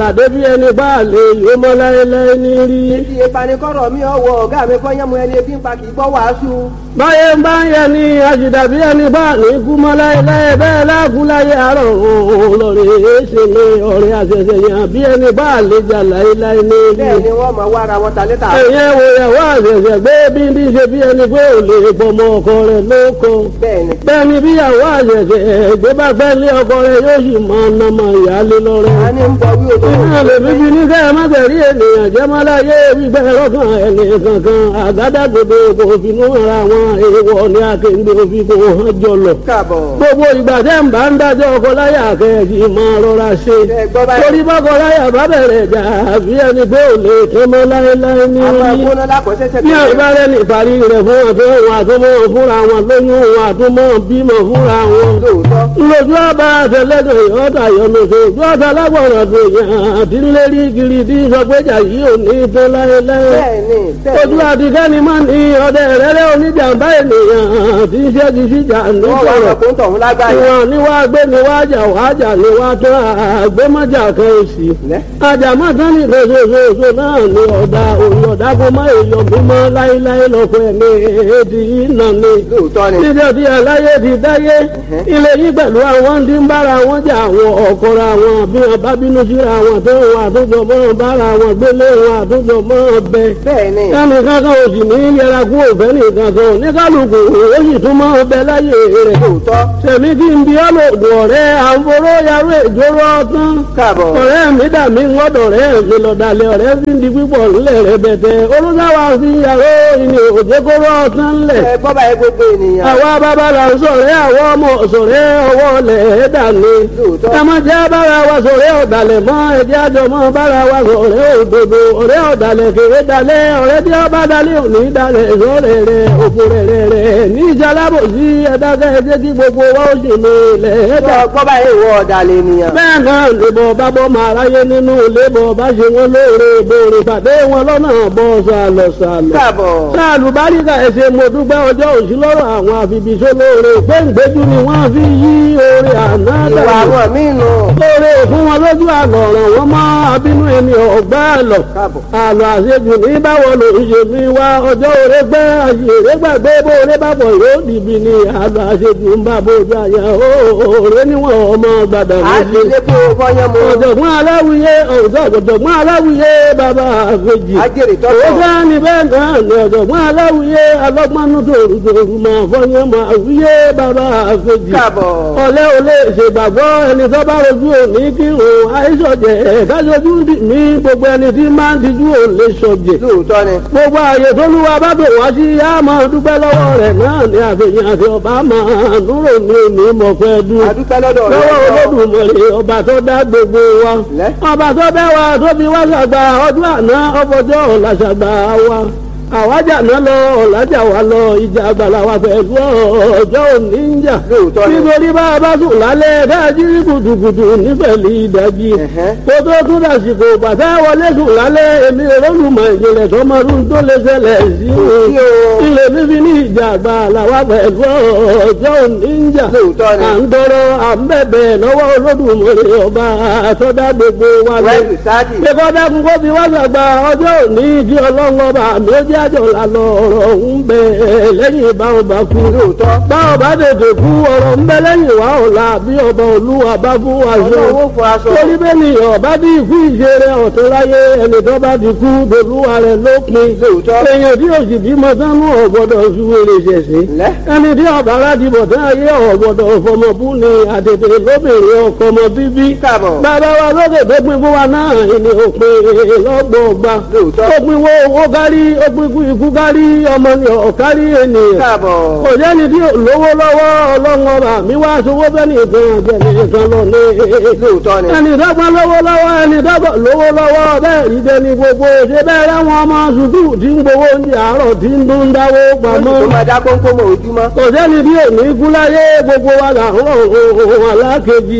débi ẹni bá lè yó mọ́ láéláé ní rí. Ibi ìpanikọ́rọ̀ mi ọwọ́ ọ̀gá mi kọ́ yẹ́mu ẹni ebi ń pa kì í gbọ́ wàásù. báyé ń bá ń yẹ ni àṣìdàbí ẹni bá ní kú mọ́ láéláé bẹ́ẹ̀ láàkú láyé àárọ̀ òun lọ́rẹ̀ ṣe mi ọ̀rẹ́ àṣẹṣẹ yàn bí ẹni bá lè jà láéláé ní rí. Bẹ́ẹ̀ ni wọ́n máa wá ara wọn ta létà. ẹ̀yẹ wo ìyàwó àṣẹṣẹ gbé bí ní ṣe bí ẹni pé ò lè pọmọ ọkọ rẹ̀ lóko. Bẹ́ẹ̀ ni. bẹ́ẹ̀ni bí ìyàwó àṣẹṣẹ gbé bá gbẹ́ lé ọkọ rẹ̀ yóò sì mọ ọ̀nàmọ ìyáálé lọ́rẹ́. A ní ń bọ wí odò. Iná lè fi bí ní kẹ́ ẹ má tẹ̀rí ènìyàn jẹ́ má láyé gbígbẹ́ lọ́kàn ẹni kankan àgádágodo kò finú ara wọn èèwọ̀ ní akéǹde òfin kò hàn jọlọ. Káàbọ̀. Gbogbo ìgbà tẹ́ ń bá ń dájọ́ ọkọ láyà kẹ́ẹ̀kì máa rọra ṣe. Ẹ gbọ́ báyìí. Torí bọ́kọ láyà bá bẹ̀rẹ̀ jà bí ẹni pé ò lè tẹ́ mọ́ láéláé ní Àwọn orí. agbóná lákọ̀ọ́sẹ́sẹ́ Bí àìbárẹ́ ní ìparí rẹ̀ fún wọn tó wọn àtúmọ̀ fúnra wọn lóyún wọn àtúmọ̀ bímọ fúnra wọn lóòótọ́. lójú ọba àtẹlẹdọ yọta yọlọsọ ojú ọta lágbọràn tó yàn àti lérí kiri tí sọgbẹjà yìí ò ní tó láéláé Bẹ́ẹ̀ ni. Bẹ́ẹ̀ ojú ni. àtikẹ́ni máa ní ọdẹ rẹ́rẹ́ oníjàmbá ènìyàn tí ń ṣẹ́gi síjà Wọ́n wá nítorọ̀ ọ̀rọ̀ tó ń tọ̀hún lágbáyé. ìwọ̀n ni wàá gbé ni wàá jà wàá jà ni wàá tó àgbémọ́jà kan òsì Lẹ́. àjàmọ́tán ní ìfẹsọ̀sọ̀sọ̀ náà ni ọ̀dà òun ọ̀dà kó má èèyàn mímọ́ láéláé lọ́kọ̀ ẹ̀mí èdè ìnà ni Lóòótọ́ ni. títí ọtí aláyé ti dáyé ilé yìí pẹ̀lú àwọn tí ń bára wọn jà àwọn ọ̀kọ̀ra wọn bí wọn bá bínú síra wọn tó wọn àtúntò mọ́ bára wọn gbélé wọn àtúntò mọ́ bẹ. Bẹ́ẹ̀ ni. kánì kankan ò sì ní yẹra kú òfẹ́ nìkan kan ní kálukú ó sì tún mọ́ bẹ láyé rẹ̀. Lóòótọ́. sẹ̀mí kí n bí ọlọ́dún ọ̀rẹ́ àǹforó yarú ìjóró ọtán. Káàbọ̀. ọ̀rẹ́ mi dà mí ngọ́dọ̀ rẹ̀ mi lọ́dàlẹ̀ ọ̀rẹ́ fi ń di pípọ̀ ńlẹ̀ rẹ̀ bẹ̀tẹ̀ olùdáwà fi yàrá ìní òjèkóró ọtán ńlẹ̀ Ẹ gbọ́ báyìí gbogbo ènìyàn. àwa bàbá la ń sọ̀rẹ́ àwọn ọmọ sọ̀rẹ́ ọwọ́ lẹ̀ dàní. Lóòótọ́. ẹ má jẹ́ bára wa sọ̀rẹ́ ọ̀dàlẹ̀ mọ́ ẹ̀jẹ̀ àjọ mọ́ bára wa sọ̀rẹ́ òdodo ọ̀rẹ́ ọ̀dàlẹ̀ kéré dalẹ̀ ọ̀rẹ́ tí ọba dalẹ̀ òní dalẹ̀ sọ̀rẹ́ rẹ̀ òfò rẹ̀ rẹ̀ rẹ̀ ní ìjàlábò sí ẹ̀dákẹ́ ẹ̀jẹ̀ kí gbogbo wa ó sì ní ilẹ̀ ẹ̀dá. Ẹ gbọ́ báyìí ìwọ ọ̀dàlẹ̀ ènìyàn. bẹ́ẹ̀ náà lè bọ̀ bá bọ́ máa ráyé nínú ilé bọ̀ bá ṣe wọn lóore bòrè pàdé wọn lọ́nà bọ́ sàlọ̀ sàlọ̀ Káàbọ̀. sáàlù báríkà ẹsẹ̀ mo dúpẹ́ ọjọ́ òsì lọ́rọ̀ àwọn àfibìṣẹ́ lóore gbẹ̀ngbẹ́jú ni wọ́n fi yí oore àná Ìwà dànù. àwọn míì nù. lóore fún wọn lójú àlọ́ ọ̀ràn wọn mọ́ abínú ẹni ọ̀gbá àlọ́. Káàbọ̀. àlọ́ àṣejù ní báwo ló ń ṣe mi wá ọjọ́ òre gbẹ́ àṣèré gbàgbé bó oore bá bọ̀ yóò dìbì ni àlọ́ àṣejù ń bá bójú àyà òòrè níwọ̀n ọmọ gbàdàn À ti lé kó bọ́yán mu. ọ̀jọ̀gbọ́n aláwìyé ọ̀jọ̀gbọ́n aláwìyé bàbá àfẹ́jì. Ajẹ́rì Ó tọ́tọ̀. bá ní bẹ́ẹ̀ náà ní ọ̀jọ̀gbọ́n aláwìyé alọ́gbọ́nú tòrùtòrù máa fọyín máa wíyé bàbá àfẹ́jì. Káàbọ̀. Ọ̀lẹ́ ò lè ṣègbàgbọ́ ẹni tó bá rojú òní kí òun àìsọ̀jẹ̀ kájọjú dì mí gbogbo ẹni tí máa ń tijú ò lè sọ̀jẹ̀. Lóòótọ́ ni. Gbogbo ààyè tó lúwa bá bò wá sí yá máa dúpẹ́ lọ́wọ́ rẹ̀ náà ní àfihàn àti ọba máa núrò ní òní mọ̀fẹ́ dùn A dúpẹ́ lọ́dọ̀ rẹ̀. lọ́wọ́ olódùmarè ọba tó dá gbogbo wa Lẹ́. ọba tó bẹ́ wa tó fi wá ṣàgbà ọdún àná ọfọjọ́ ọ̀la ṣàgbà wa àwájà náà lọ ọ̀làjà wa lọ ìjà àgbàlá wa pẹ̀lú ọjọ́ òní ń jà Lóòótọ́ ni. nítorí bá a bá sùn lálẹ́ káàkiri kùtùkùtù nífẹ̀lì ìdájí Ẹ̀hẹ́. kó tó tún dàsìkò bàtà wọlé sùn lálẹ́ èmi olólùmọ̀ ìjìnlẹ̀ tọmọdún tó lè ṣẹlẹ̀ sí sí o o. ilé fífi ní ìjà àgbàlá wa pẹ̀lú ọjọ́ òní ń jà Lóòótọ́ ni. à ń tọrọ à ń bẹ̀bẹ̀ lọ́wọ́ olódùmarè ọba àtọ́dá gbogbo wa lọ. Wẹ́ẹ̀lì sáàdì. Ṣé kọ́ dákun kó fi wá sàgbà ọjọ́ òní kí ọlọ́run ọba mi ó jẹ́ àjọ lànà ọ̀rọ̀ ń bẹ lẹ́yìn báwọn bá kú. Lóòótọ́. Báwọn bá tètè kú ọ̀rọ̀ ń bẹ lẹ́yìn wá ọ̀la bí ọba olúwa bá fún wa ṣe. Ọlọ́run ó fún aṣọ. Torí bẹ́ẹ̀ ni ọba bí ikú ìṣeré ọ̀tún láyé ẹni tó bá ti kú dolúwa rẹ̀ lópin. Lóòótọ́. Èèyàn tí òsì bímọ sánú ọ̀gbọ́dọ̀ ṣúwèrè ṣẹ̀ṣẹ̀ Lẹ́. ẹni tí ọba aládìbò tí ayé ọ̀gbọ̀dọ̀ fọmọbú ni àtètè lóbìnrin ọkọ ọmọ bíbí. Káàbọ̀. bàbá wa lókè tó pin fún wa náà ni òpin lọ́gbọ̀ọ̀gba. Lóòótọ́. ó pin wo owó kárí ó pin kú ikú kárí ọmọ ni ọ̀kárí ènìyàn. Káàbọ̀. kò jẹ́ni tí ò lówó lọ́wọ́ ọlọ́run ọba mi wá sowó bẹ́ẹ̀ nìkan àjẹmí nìkan lọ ní. Lóòótọ́ ni. ẹni dọ́gba lówó lọ́wọ́ ẹni dọ́gba lówó lọ́wọ́ bẹ́ẹ̀ rí jẹni gbogbo ṣe bẹ́ẹ̀ rẹ́wọ̀n ọmọ sùkúù tí ń gbowó oúnjẹ àárọ̀ tí ń dún dáwó pamọ́ Tó máa dá kónkómọ ojúmọ́. kò sẹ́ni bí òní kú láyé gbogbo wa là ń rọ̀ ohun alákejì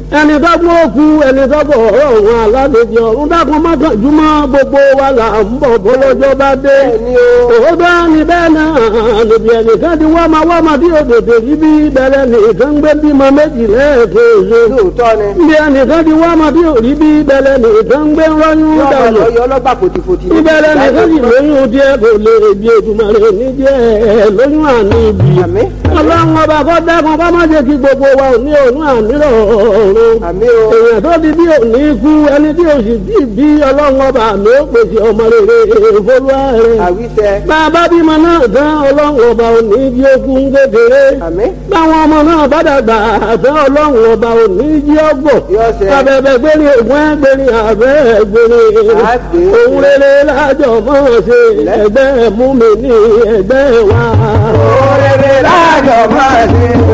ẹni tó gbọ́ òkú ẹni tó bọ̀ ọ̀rọ̀ òun alálejò ọ̀run dákun mọ́kànjúmọ́ gbogbo wa là ń bọ̀ bọ́lọ́jọ́ bá dé. Bẹ́ẹ̀ni o. òótọ́ ni bẹ́ẹ̀ náà níbi ẹnìkan ti wá máa wá máa bí òdòdó yìí bí bẹ̀rẹ̀ nìkan gbé bímọ méjì lẹ́ẹ̀kejì. lóòótọ́ ni. bí ẹnìkan ti wá máa bí òrí bí bẹ̀rẹ̀ nìkan gbé rọ́yún yọ ọmọ dànù. lọ yọ ọlọ́gbà fòtìfòtì. ìbẹ̀rẹ̀ nìkan sì lóyún díẹ̀ kò lè bí Èdùmàrè níjẹ́ lóyún àní ibi. Àmín. ọlọ́run ọba kọ́ dákun kọ́ má jẹ́ kí gbogbo wa ò ní òun àmírọ̀ ọ̀run àmì o. èèyàn tó di bí òní kú ẹni tí o sì bí bí ọlọ́run ọba mi ó pèsè ọmọ rere ìfolúwa rẹ̀. àwíṣẹ. bàbá bímọ náà tán ọlọ́run ọba òní jí okun kékeré. àmì. báwọn ọmọ náà bá dàgbà tán ọlọ́run ọba òní jí ọgbọ̀. Yóò ṣe. abẹ́bẹ́ gbérí ògùn ẹgbẹ́rin àbẹ́ gbérí. Àgbè. òun rere lájọ mọ́ ṣe ẹgbẹ́ mú mi ní ẹgbẹ́ wa. Òrèrè láàjọ máa ṣe.